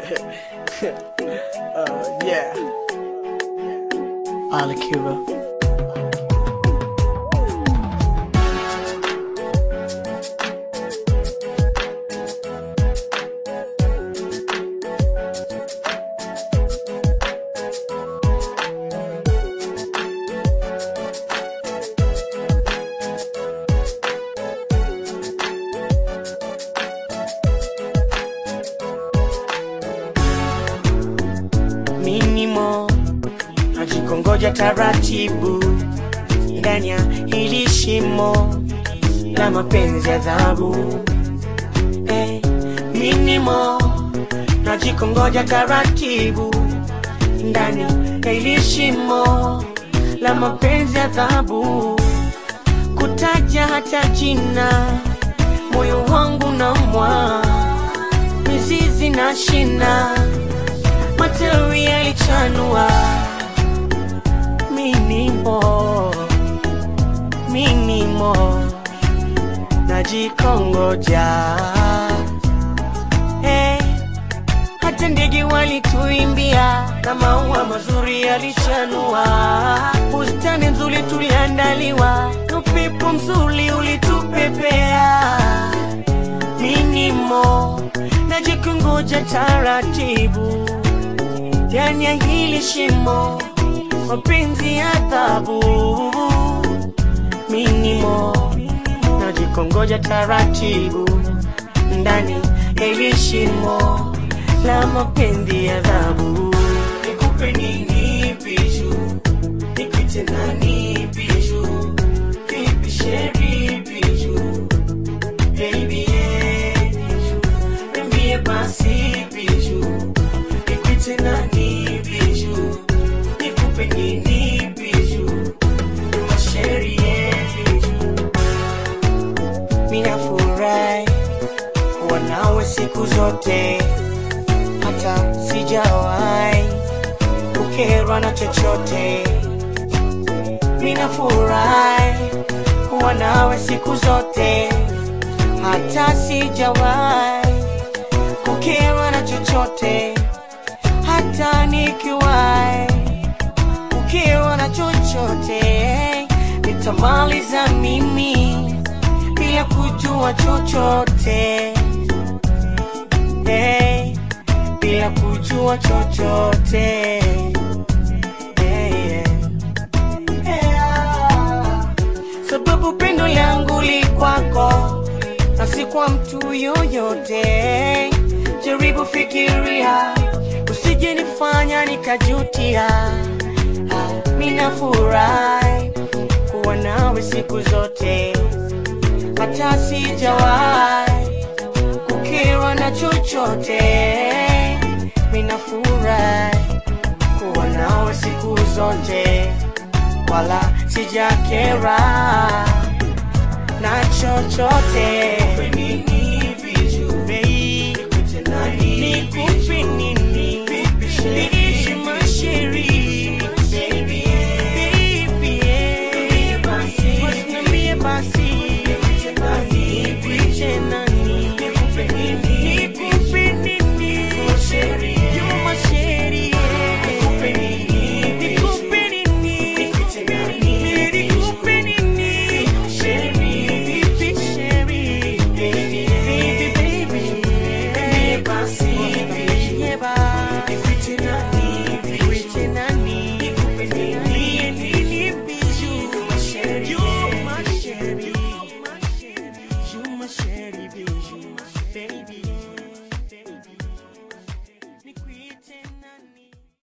uh, yeah. Ali Kiba. minimo najikongoja taratibu ndani ya hili shimo la mapenzi ya dhahabu eh, minimo najikongoja taratibu ndani ya hili shimo la mapenzi ya dhahabu kutaja hata jina moyo wangu na mwa mizizi na shina matawi yalichanua minimo minimo najikongoja hey, hata ndege walituimbia na maua mazuri yalichanua bustani nzuri tuliandaliwa na upepo mzuri ulitupepea minimo najikongoja taratibu ndani ya hili shimo mapenzi ya adhabu minimo najikongoja taratibu ndani ya hili shimo la mapenzi ya adhabu nikupe nini biju nikuite nani biju vipi sheri biju baby yeah, biju niambie basi biju nikuite nani biju nikupe nini biju masheri yeah, biju minafurahi kuwa nawe siku zote hata sijawahi kukerwa na chochote minafurahi kuwa nawe siku zote hata sijawahi kukerwa na chochote hata nikiwahi kukerwa na chochote nitamaliza mimi bila kujua chochote hey, bila kujua chochote hey, yeah. Yeah. sababu pendo langu li kwako na si kwa mtu yoyote jaribu fikiria usije nifanya nikajutia Ah, minafurahi kuwa nawe siku zote hata sijawahi kukerwa na chochote minafurahi kuwa nawe siku zote wala sijakera na chochote